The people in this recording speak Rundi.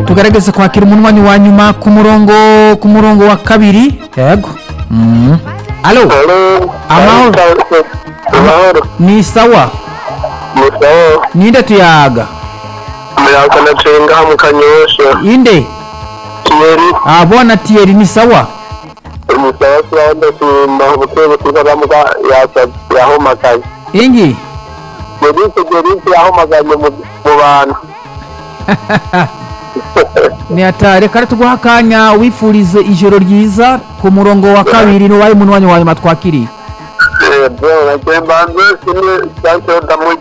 tugerageze kwakira umunwanyi wa nyuma ku murongo ku murongo wa kabiri yego Mm. alo Amahoro. amahoro ni sawa musawo ninde tuyaga umuyaga na cenga mu kanyosha inde kiyeri ah bwana tieri ni sawa umusawo turaho ndashima ubutwe butiza bamuga yahomagaye ingi gerike gerike yahomaganye mu mu bantu ni hatari reka tuguha akanya wifurize ijoro ryiza ku murongo wa kabiri n'uwaye umunwanyi wa nyuma twakiriye bro nagiye mbanze sine sanse damu